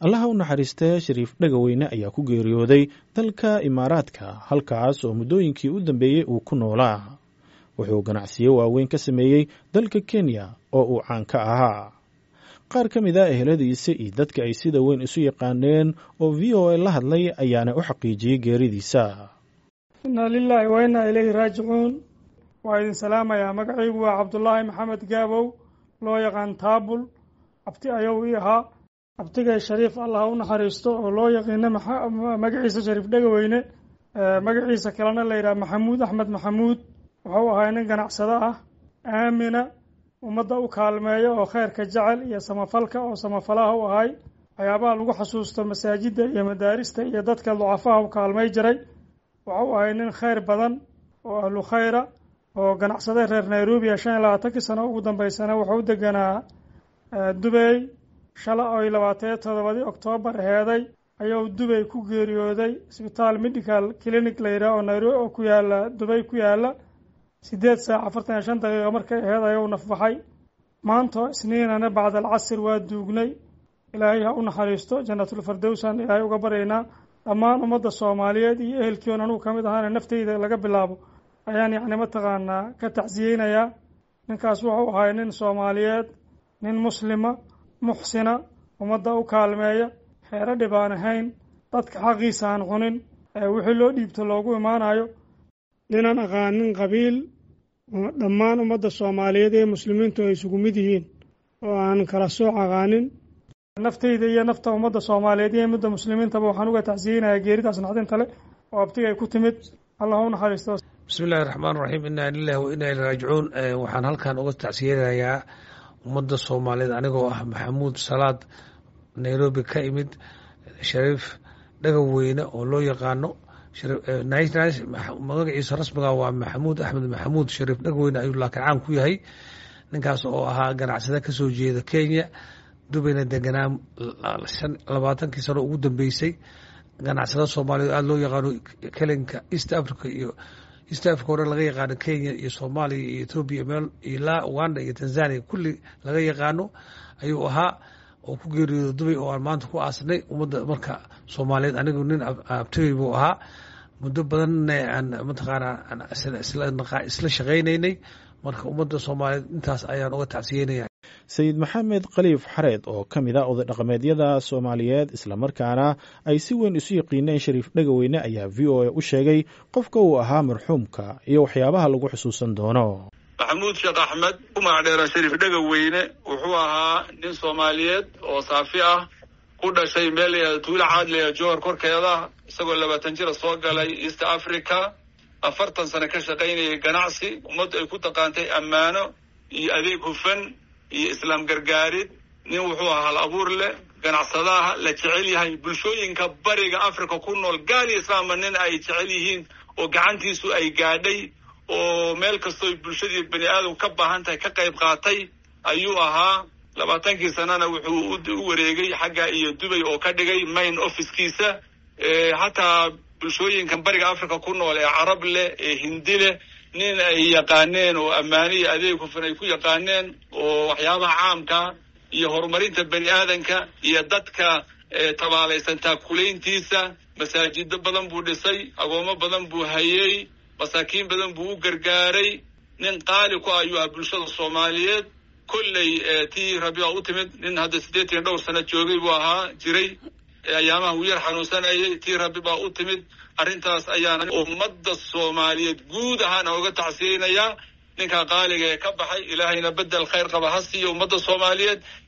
allaha u naxariistee shariif dhegaweyne ayaa ku geeriyooday dalka imaaraadka halkaas oo muddooyinkii u dambeeyey uu ku noolaa wuxuu ganacsiyo waaweyn ka sameeyey dalka kenya oo uu caan ka ahaa qaar ka mid a eheladiisa iyo dadka ay sida weyn isu yaqaaneen oo v o a la hadlay ayaana u xaqiijiyey geeridiisa inna lilaahi wa innaa ilayhi raajicuun waa idin salaamayaa magacaygu waa cabdulaahi maxamed gaabow loo yaqaan taabul abti ayou ii ahaa abtigay shariif allah u naxariisto oo loo yaqiino magaciisa shariif dhegaweyne magaciisa kalena la yidhaha maxamuud axmed maxamuud wuxuu ahaa nin ganacsado ah aamina ummadda u kaalmeeya oo kheyrka jecel iyo samafalka oo samafalaha u ahay waxyaabaha lagu xasuusto masaajidda iyo madaarista iyo dadka ducafaha u kaalmay jiray wuxuu ahay nin kheyr badan oo ahlu khayra oo ganacsada reer nairobiya shan iyo labaatankii sano ugu dambeysana wuxuu u deganaa dubey shala oy labaataniyo toddobadii oktoobar aheeday ayuu dubey ku geeriyooday isbitaal medical clinic la yidhaah oo nairobi oo ku yaala dubey ku yaala siddeed saac afartan iyo shan daqiiqa markay aheed ayuu nafbaxay maantoo isniinana bacda alcasir waa duugnay ilaahay ha u naxariisto janatulfardowsan ilaahay uga baryaynaa dhammaan ummadda soomaaliyeed iyo ehelkiion anugu ka mid ahaana nafteyda laga bilaabo ayaan yacni mataqaanaa ka tacsiyeynayaa ninkaas wuxuu ahay nin soomaaliyeed nin muslima muxsina ummadda u kaalmeeya xeero dhib aan ahayn dadka xaqiisa aan cunin wixii loo dhiibto loogu imaanayo ninaan aqaanin qabiil dhammaan ummadda soomaaliyeed ee muslimiintu ay isugu mid yihiin oo aan kala sooc aqaanin nafteyda iyo nafta ummadda soomaaliyeed iyo midda muslimiintaba waxaan uga tacsiyeynayaa geeridaas naxdinta le oo abtigay ku timid allah u naxariisto bismi illahi raxmaan raxiim inaa lilahi wa inaa ilai raajicuun waxaan halkan uga tacsiyeynayaa ummadda soomaaliyeed anigoo ah maxamuud salaad nairobi ka imid shariif dhagaweyne oo loo yaqaano magaciisa rasmiga waa maxamuud axmed maxamuud shariif dhagaweyne ayuu laakiin caan ku yahay ninkaas oo ahaa ganacsada kasoo jeeda kenya dubayna deganaa labaatankii sano ugu dambeysay ganacsada soomaaliyeed aada loo yaqaano kelinka east africa iyo east africa o dhan laga yaqaano kenya iyo soomaaliya iyo ethoobiya meel ilaa uganda iyo tanzania kulli laga yaqaano ayuu ahaa oo ku geeriyooda dubay oo aan maanta ku aasnay ummadda marka soomaaliyeed anigu nin abtigay buu ahaa muddo badanna aan mataqaanaa isla shaqaynaynay marka ummadda soomaaliyeed intaas ayaan uga tacsiyeynaya sayid maxamed khaliif xareed oo ka mid a oday dhaqameedyada soomaaliyeed islamarkaana ay si weyn isu yaqiineen shariif dhegaweyne ayaa v o a u sheegay qofka uu ahaa marxuumka iyo waxyaabaha lagu xusuusan doono maxamuud sheekh axmed ku magacdheera shariif dhegaweyne wuxuu ahaa nin soomaaliyeed oo saafi ah ku dhashay meel layihahda tuulo caadlaya johor korkeeda isagoo labaatan jira soo galay east africa afartan sano ka shaqaynayay ganacsi ummaddu ay ku taqaantay ammaano iyo adeeg hufan iyo islaam gargaarid nin wuxuu ahaa hal abuur leh ganacsadaha la jecel yahay bulshooyinka bariga africa ku nool gaal iyo islaamba nin ay jecel yihiin oo gacantiisu ay gaadhay oo meel kastoo bulshadii bani aadam ka baahan tahay ka qayb qaatay ayuu ahaa labaatankii sanana wuxuu u wareegay xagga iyo dubay oo ka dhigay main officekiisa hataa bulshooyinkan bariga africa ku nool ee carab leh ee hindi leh nin ay yaqaaneen oo ammaane iyo adeeg hufan ay ku yaqaaneen oo waxyaabaha caamka iyo horumarinta bani aadanka iyo dadka tabaalaysan taakulayntiisa masaajido badan buu dhisay agoomo badan buu hayey masaakiin badan buu u gargaaray nin qaali ku ayuu ah bulshada soomaaliyeed kolley tii rabi baa u timid nin hadda siddeetan iyo dhowr sano joogay buu ahaa jiray ayaamaha wuu yar xanuunsanayay tii rabi baa u timid arrintaas ayaan ummadda soomaaliyeed guud ahaan oga tacsiyeynayaa ninkaa qaaliga ee ka baxay ilaahayna bedel khayr qaba ha siiyo ummadda soomaaliyeed